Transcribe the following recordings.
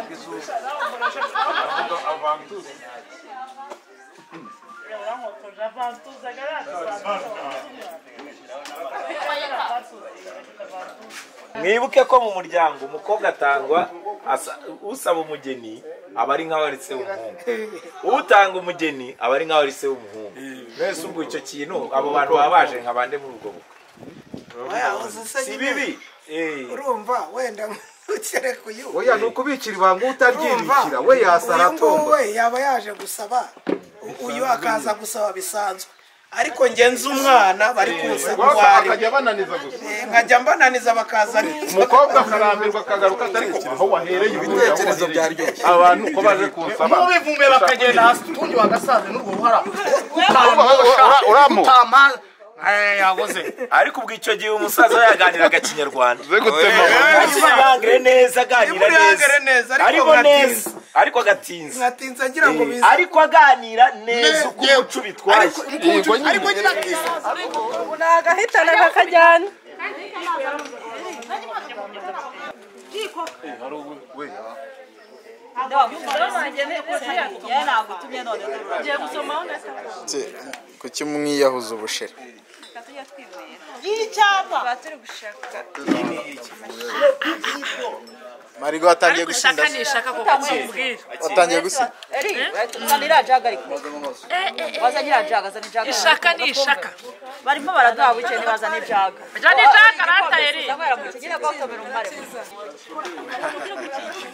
gesucht. Und Avantus. mwibuke ko mu muryango umukobwa atangwa asa- usaba umugeni aba ari nk'aho aritse umuhungu utanga umugeni aba ari nk'aho aritse umuhungu mwese ubwo icyo kintu abo bantu baba baje nka bande muri ubwo bukwe Oya, uzi se si nyine, bibi Eh, urumva wenda ukere kuyu oya ni ukubikira ibanga utaryibikira urumva we yasara uyu nguyu atomba we yaba yaje gusaba u- uyu akaza gusaba bisanzwe ariko njye nzi umwana bari Gusa kuza guhari akajya bananiza gusa nkajya mbananiza bakaza ari umukobwa akarambirwa akagaruka atari kugira aho wahereye ibitekerezo byaryo abantu uko baje kunsaba mubivume bakagenda hasi utundi wagasaze n'uruhara uramo utama yabuze ariko ubwo icyo gihe umusaza yaganiraga kinyarwanda gutema yangire neza aganira Yibure neza neza, ariko ariko neza agatinza. ariko agatinza nkatinza ngira ngo Eh, bize ariko aganira neza uko umuco bitwaye ariko nyine agahitana kakajyana kuki mwiyahuza ubushera marigo watangiye gusinda se? watangiye gusinda ishaka ni ishaka barimo baraduha bukene bazana ibyaga jane jaka rataye ri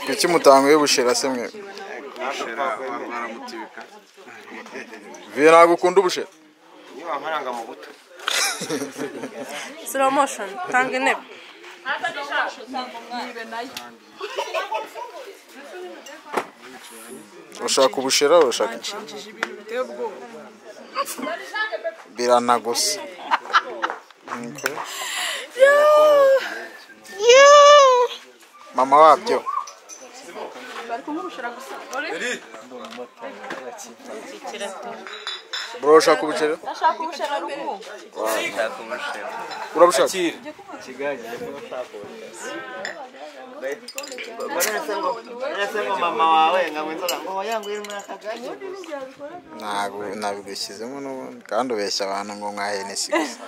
kuki mutanguye ubushera se mwe viye ntabwo ukunda ubushera slow motion tanga intebe urashaka ubushera urashaka iki biranagusa Okay. mama wabyo bro urashaka ubushera urabushaka ntabwo nabigushyizemo n'ubundi kandi ubeshya abantu ngo mwahe n'isi gusa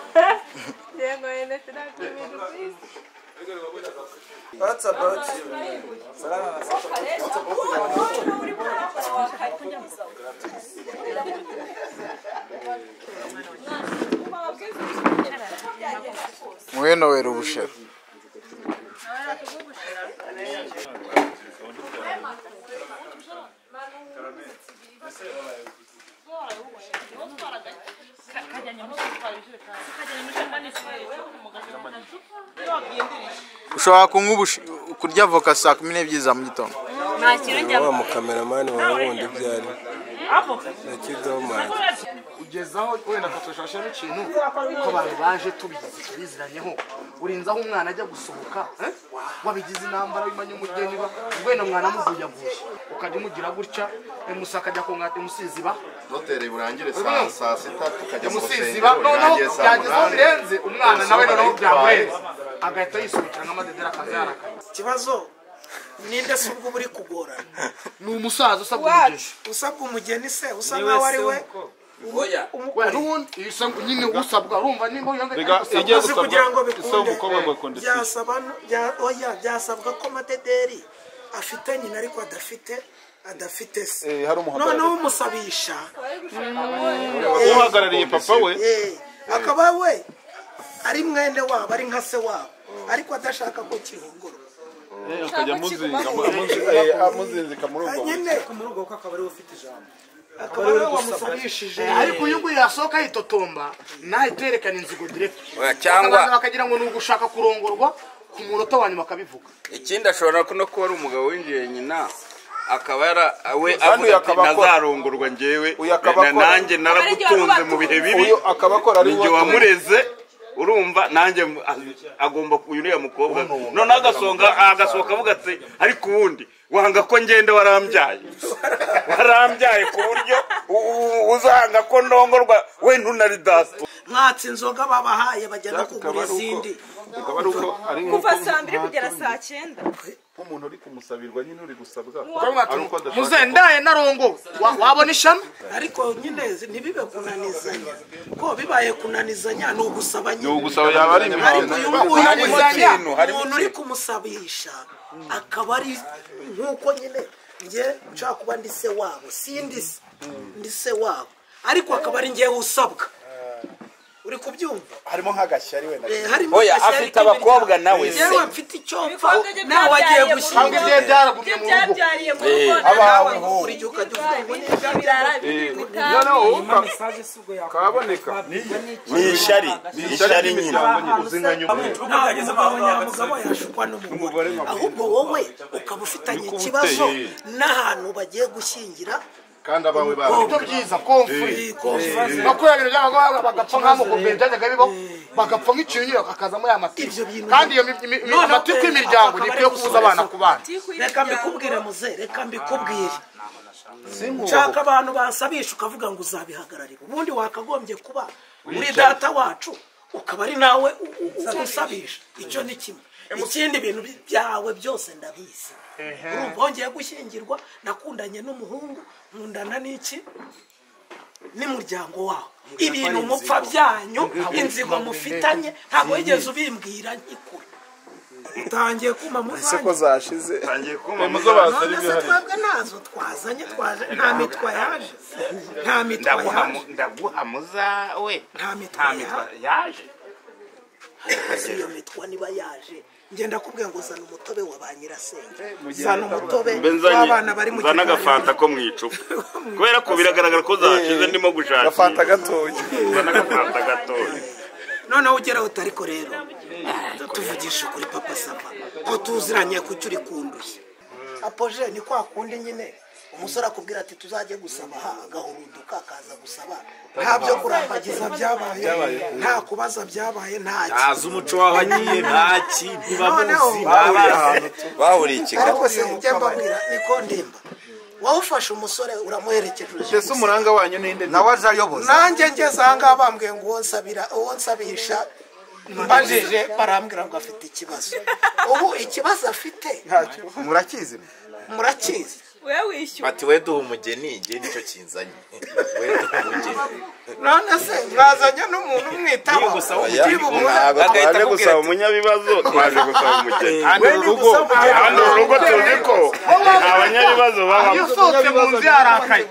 mwenowera ubushera ushobora kunywa ubush- kurya voka saa kumi n'ebyiri za mu gitondo ugeza aho wenda katujashamo ikintu ko abantu baje tubizi biziranyeho urinze aho umwana ajya gusohoka eh? wabigize intambara bimanye umugeni ba wenda mwana amuguyaguye ukajya umugira gutya emusa akajya kongata emusizi ba doteri burangire saa saa sita tukajya mu umusizi rusengero ba noneho birangiye saa byagezeho munani birenze umwana nawe noneho byamurenze agahita yisubikira nk'amadedera akaza yarakanye ikibazo ninde se ubwo buri kugorana ni umusaza usabwa umugisha usabwa umugeni se usa nkaho ari we Wera n'ubundi iyo usabwa nyine usabwa urumva nimba Rega, yongeye ijye uzi kugira ngo bikunde umukobwa agakunda isi. byasaba bya- oya byasabwa ko amadederi afite nyina ariko adafite adafite se Eh, hari umuhagarariye. noneho umusabisha uhagarariye papa we Eh, akaba we ari mwene wabo ari nka se wabo ariko adashaka ko kihungurwa akajya amuzinga amuzi- eh, amuzinzika muri ubwo buryo. nyine muri ubwo bukwe akaba ariwe ufite ijambo akaba ariwe wamusabishije ariko iyo uguye yasohoka yitotomba ntahite yerekana inzigo direct cyangwa- Bakabanza bakagira ngo ni ugushaka kurongorwa ku munota wa nyuma akabivuga ikindi ashobora no kuba ari umugabo w'injye nyina akaba yara we uyu avuga ati akaba akora- ntazarongorwa njyewe uyu akaba na- akora- nanjye naragutunze mu bihe bibi uyu akaba akora ari ninjye we- wamureze urumva nanjye mu- a- agomba ku- uriya mukobwa noneho agasonga agasohoka avuga ati ariko ubundi wanga ko ngenda warambyaye warambyaye ku buryo u- u- uzanga ko ndongorwa we ntunari dasi mwatsi inzoga babahaye bagenda Bikaba kugura ari uko- izindi bikaba ari uko ari nk'uko kuva saa mbiri kugera saa cyenda nk'umuntu uri kumusabirwa nyine uri gusabwa ukavuga ari uko ati adashaka muzendaye narongo wa- wabona ishami ariko nyine zi- ntibibe kunanizanya ko bibaye kunanizanya ni ugusaba nyine Ni ugusaba, yaba ari imihango. ariko uyu nguyu Harimo ikintu, harimo umuntu uri kumusabisha akaba ari nk'uko nyine njye nshaka kuba ndi se wabo si ndi se ndi se wabo ariko akaba ari njyewe usabwa uri kubyumva harimo nk'agashyari wenda Eh, harimo Oya, agashyari afite k'imiryango. abakobwa nawe se. yewe mfite icyo mfa nawe wagiye Cyangwa ibye byaragumye gushyingira mu rugo. Eh, rugo, abawe nawe buri gihe ukajya uvuga ngo ni iby'ibirara bibiri Eh, bitanu. noneho Iyi uka- message si ubwo yakoze. kaboneka Ni ishyari, Ni ishyari ni ishyari nyine. nyine. Uzinga nyuma. ntabwo ageze kwa nyamugabo yashukwa n'umugore ahubwo wowe ukaba ufitanye ikibazo n'ahantu bagiye gushyingira kandi abawe ibyo byiza komfuri makumyabiri bintu by'abagabo bagapfa nk'amugombe byajyaga bibaho bagapfa nk'ikinyiro kakazamo ya matiko kandi iyo mi- mi- mi- Noneho amatiko pe, y'imiryango akaba ari ntikwiye kubuza abana ku bana reka mbikubwire muze reka mbikubwire nshaka abantu basabisha ukavuga ngo uzabihagararira ubundi wakagombye kuba muri data wacu ukaba ari nawe u- u- u- usabisha icyo ni kimwe ikindi ibintu bi- byawe byose ndabizi urumva wongeye gushyingirwa nakundanye n'umuhungu nkundana n'iki n'umuryango wawe ibintu mupfa byanyu inzigo mufitanye ntabwo wigeze ubimbwira nyikure utangiye kuma ese ko muzanye zashize tangiye none se twebwe nazo twazanye twaje nta mitwa yaje nta mitwa Ndaguha mu- yaje ndaguha muza we nta mitwa nta mitwa yaje ese iyo mitwa niba yaje ngenda kubwira ngo zana umutobe wa ba nyirasenge zana umutobe mbe w'abana bari nzanye mu gikoni nzane agafanta ko mu icupa kubera ko biragaragara ko zashize ndimo gushakira agafanta gatoya nzane agafanta gatoya noneho ugeraho utari ko rero tuvugisha ukuri papa sava ko tuziranye ku cyo uri kunduye apoje ni kwa kundi nyine umusore akubwira ati tuzajye gusaba aha agahurunduka akaza gusaba nta byo kurambagiza byabaye nta kubaza byabaye nta ntazi umuco waho agiye ntaki ntibamuzi bahuriye ntabazi ahantu bahuriye i Kigali ariko se ujya mbabwira niko ndimba wowe ufashe umusore uramuherekeje uje ese umuranga wanyu ninde nawe aje ayoboza nanjye ngeze aha ngaha bambwiye ngo uwo nsabira uwo nsabisha mbajije barambwira ngo afite ikibazo ubu ikibazo afite murakizi murakizi we wishyura bati we duha umugeni igihe nicyo kinzanye we duha umugeni none se mwazanye n'umuntu umwitaho ugiye umuhe agahita Waje akubwira gusaba ati umunyabibazo twaje gusaba umugeni hano urugo hano urugo tuzi ko nta banyabibazo babamo usohotse mu nzu yarakaye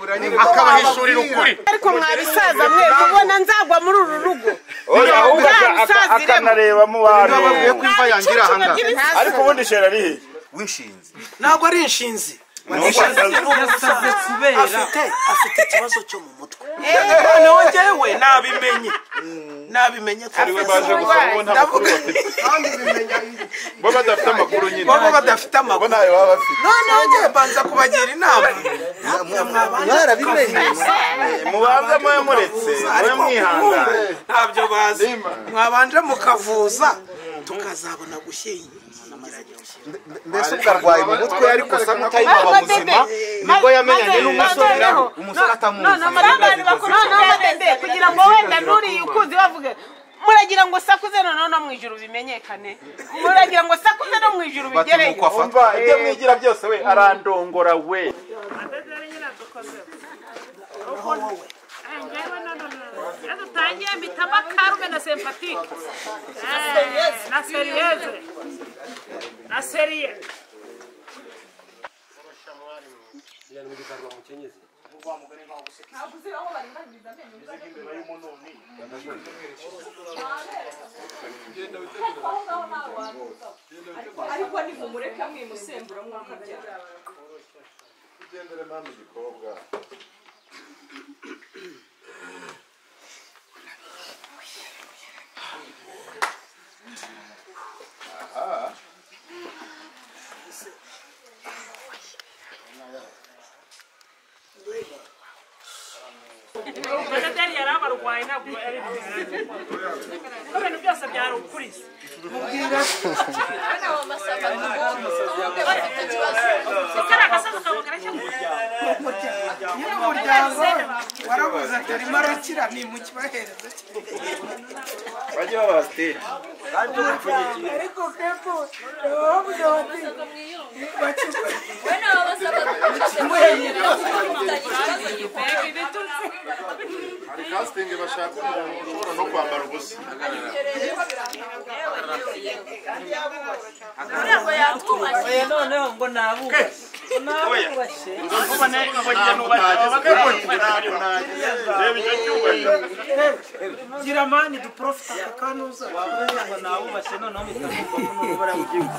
akabahishurira ukuri ariko mwabisaza mwe mubona nzagwa muri uru rugo oya ahubwo aka- aka- Ntabwo usaziremo. akanareba mu bantu nababwiye ko imva yangira aha ngaha ariko ubundi shera ari he w'inshinzi ntabwo ari inshinzi Inshinzi Inshinzi ni umusaza. kubera. afite afite ikibazo cyo mu mutwe noneho njyewe nabimenye nabimenye ko ariwe baje gusaba bo nta makuru bafite bo badafite amakuru nyine baba badafite amakuru nayo baba bafite noneho njyewe mbanza kubagira inama mwabanje kukavuza mubanza mube muretse mube ariko mwihangane ubu ntabyo bazi mwabanje mukavuza tukazabona gushyingiranya mbese ukarwaye mu mutwe ariko usa nk'utayibaba buzima nibwo yamenyanye n'umusore nawe umusore atamuzi kugira ngo wenda nuriye ukuzi bavuge muragira ngo sakuze noneho no mu ijuru bimenyekane muragira ngo sakuze no mu ijuru bigereyo afata ibyo mwigira byose we arandongora we dutangiye mpitamo akarume na sempatike na seriyeze na seriye ariko ni mumureka mwimusembura mwakabyara badateri yari abarwayi ntabwo yari kuko ibintu byose byari ukuriza ukara agasaza ukabugara cyangwa umuryango warabona babaza ati arimo arakira ni mu kibahereza bajye babaza stage kandi umupfunyikiye ariko kepo bavuga bati bacupa Bueno, vamos a hari kastingi bashaka umuntu ushobora no kwambara ubusa Oya noneho ngo nabubashye nabubashye gira mani duporofita ako kantu uza ngo nabubashye noneho mpita numva ko n'umubare w'igihugu